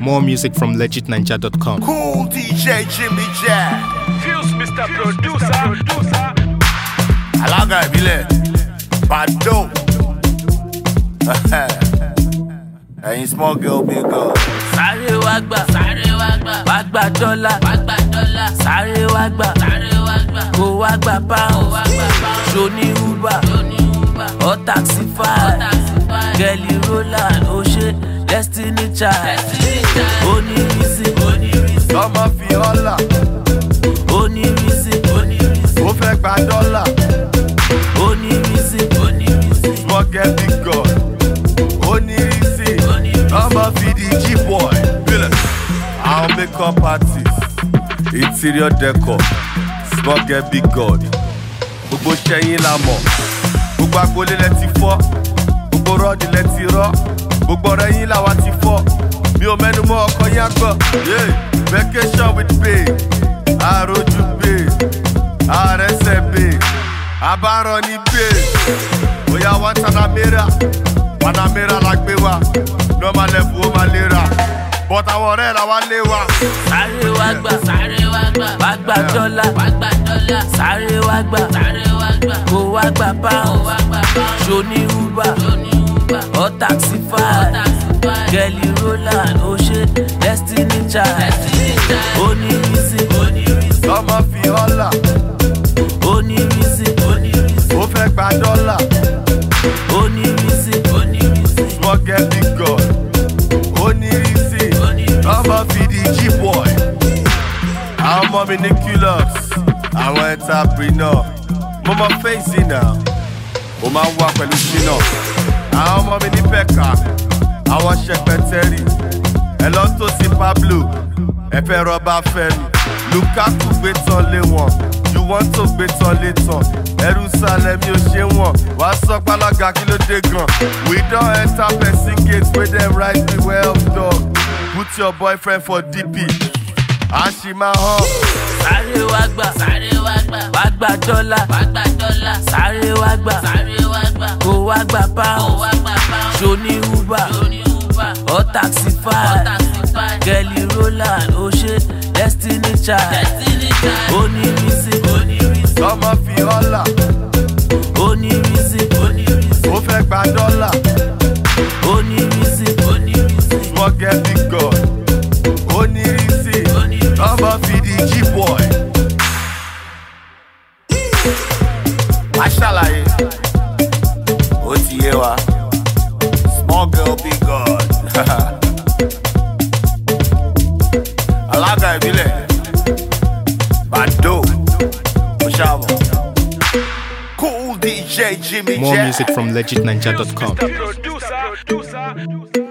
More music from legitninja.com. Cool DJ Jimmy Jack. Fuse Mr. Producer. Producer. Alága ìbílẹ̀. Bàdó. Ẹyin small girl big girl. sáré wá gbà sáré wá gbà wá gbà dọ́là wá gbà dọ́là sáré wá gbà sáré wá gbà kó wá gbà pound wá gbà pound ṣoní uber ṣoní uber or taxify gẹ̀lì roland ó ṣe destiny child onírísí onírísí Lọ́mọ fi ọ́là. onírísí onírísí Ó fẹ́ gba dọ́là. onírísí onírísí Small girl big girl. Ó ní rísì. Lọ́mọ fi di G-boy. Bílẹ̀. Àwọn makeup artist. Interior decor. Small girl big god. Gbogbo ṣẹ́yìn la mọ̀. Gbogbo agboolé lẹ ti fọ́. Gbogbo rọ́ọ̀dì lẹ ti rọ́. Gbogbo ọ̀rẹ́ yín làwa ti fọ́. Mi ò mẹ́nu mọ́ ọkọ yín àgbọ̀. Yeah. Vacation with babe. Àròjù babe. Àrẹsẹ̀ babe. Àbárọ̀ ní babe. Bóyá wá Tanamera. Panamera la gbé wa. Normal level ó máa lera. But àwọn ọ̀rẹ́ la wá lé wa. sáré wá gbà sáré wá gbà wá gbà dọ́là wá gbà dọ́là sáré wá gbà sáré wá gbà kó wá gbà pound wá gbà pound ṣoní uber ṣoní uber or taxify gẹ̀lì roland ó ṣe destiny child onírísí onírísí Lọ́mọ fi ọ́là. onírísí onírísí Ó fẹ́ gba dọ́là. onírísí onírísí Small girl big girl. Ó ní rísì. Lọ́mọ fi di G-boy. Àwọn ọmọ mi ní Culux. Àwọn entrepreneur. Mo mọ fèsì náà. Mo máa ń wá pẹ̀lú ṣínà. Àwọn ọmọ mi ní Pẹ̀ka. Àwọn ṣẹpẹtẹ́rì. Ẹ lọ tó sí Pablo. Ẹ fẹ́ rọ́bà Fẹ́mi. Lukaku gbé tán lé wọn. Juwọ́n tó gbé tán lé tán. Jerusalem yóò ṣe wọ̀n. Wá sọ pálága kí ló dé gan. We don enter person gate wey dem write me well dog. Put your boyfriend for DP. Àṣìmá hàn. sáré wá gbà sáré wá gbà wá gbà dọ́là wá gbà dọ́là sáré wá gbà sáré wá gbà kó wá gbà pound wá gbà pound ṣoní uber ṣoní uber or taxify gẹ̀lì roland ó ṣe destiny child destiny child onírísí onírísí Lọ́mọ fi ọ́là. onírísí onírísí Ó fẹ́ gba dọ́là. onírísí onírísí Small girl big girl. Ó ní rísì. Lọ́mọ fi di G-boy. Má ṣàlàyé. Ó ti yé wa. Small girl big girl. Alága ìbílẹ̀. Bàdó. Ó ṣàbọ̀. Cool DJ Jimmy More Jack. music from legitninja.com. Mr. Producer. Producer.